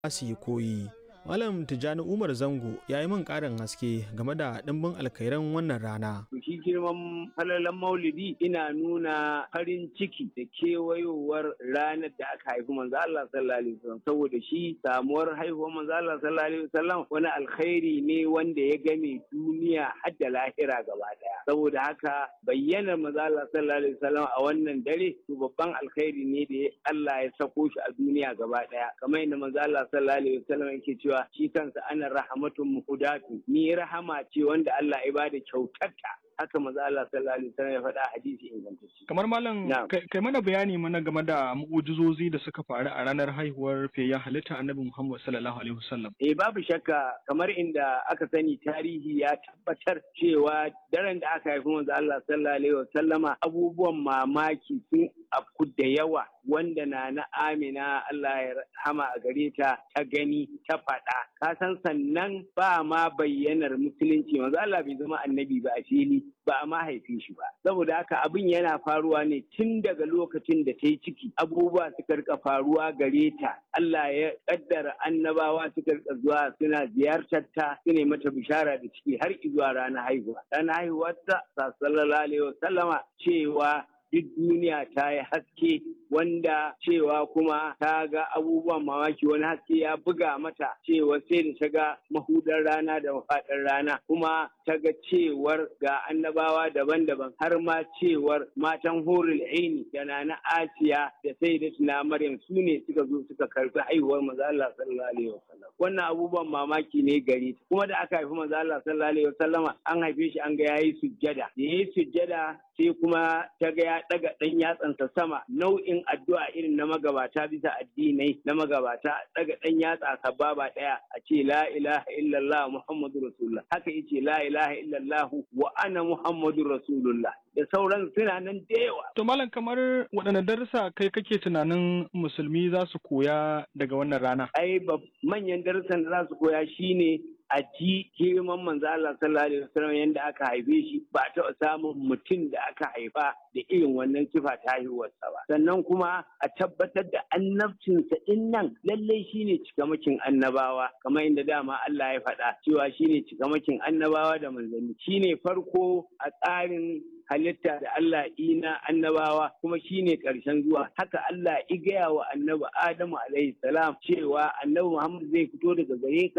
su yi koyi. Malam Tijjani Umar Zango ya yi min ƙarin haske game da ɗimbin alkhairan wannan rana. Shi girman falalan maulidi ina nuna farin ciki da kewayowar ranar da aka haifi manzo Allah sallallahu alaihi wasallam saboda shi samuwar haihuwar manzo Allah sallallahu alaihi wasallam wani alkhairi ne wanda ya game duniya har da lahira gaba daya. Saboda haka bayyanar manzo Allah sallallahu alaihi wasallam a wannan dare to babban alkhairi ne da Allah ya sako shi a duniya gaba daya. Kamar yadda manzo Allah sallallahu alaihi wasallam yake cewa cewa shi kansa ana rahamatun muhudatu ni rahama ce wanda Allah ya bada kyautarta haka maza Allah sallallahu alaihi wasallam ya faɗa hadisi ingantacce. Kamar malam kai mana bayani mana game da mu'ujizozi da suka faru a ranar haihuwar fiyayyen halitta Annabi Muhammad sallallahu alaihi wasallam. Eh babu shakka kamar inda aka sani tarihi ya tabbatar cewa daren da aka haifi manzo Allah sallallahu alaihi wasallama abubuwan mamaki sun afku da yawa wanda na na Amina Allah ya rahama a gare ta ta gani ta faɗa. Ka san sannan ba ma bayyanar musulunci manzo Allah bai zama annabi ba a fili ba a mahaifi shi ba saboda haka abin yana faruwa ne tun daga lokacin da ta yi ciki abubuwa suka rika faruwa gare ta Allah ya kaddara annabawa suka rika zuwa suna ziyartar ta su mata bishara da ciki har zuwa ranar haihuwa ranar haihuwar ta sallallahu alaihi wasallama cewa duk duniya ta yi haske wanda cewa kuma ta ga abubuwan mamaki wani haske ya buga mata cewa sai da ta ga mahudar rana da mafaɗar rana kuma ta ga cewar ga annabawa daban-daban har ma cewar matan horul aini da na asiya da sai da tuna maryam su ne suka zo suka karbi haihuwar maza Allah sallallahu alaihi wasallam wannan abubuwan mamaki ne gare ta kuma da aka haifi maza Allah sallallahu alaihi wasallama an haife shi an ga yayi sujjada da yayi sujjada sai kuma ta ga ya daga dan yatsansa sama nau'in addu'a irin na magabata bisa addinai na magabata daga dan yatsa sababa daya a ce la ilaha illallah muhammadu rasulullah haka yace la ilaha illallah wa ana muhammadu rasulullah da sauran suna nan da yawa. To malam kamar waɗanne darussa kai kake tunanin musulmi za su koya daga wannan rana? Ai manyan darussan da za su koya shine a ji girman manzo Allah sallallahu alaihi wasallam yanda aka haife shi ba taɓa samun mutum da aka haifa da irin wannan sifa ta haihuwarsa ba sannan kuma a tabbatar da annabcinsa din nan lallai shine cikamakin annabawa kamar inda dama Allah ya faɗa cewa shine cikamakin annabawa da manzanni shine farko a tsarin halitta da Allah ina annabawa kuma shine ƙarshen zuwa haka Allah i gaya wa annabi Adamu alaihi salam cewa annabi Muhammad zai fito daga gare ka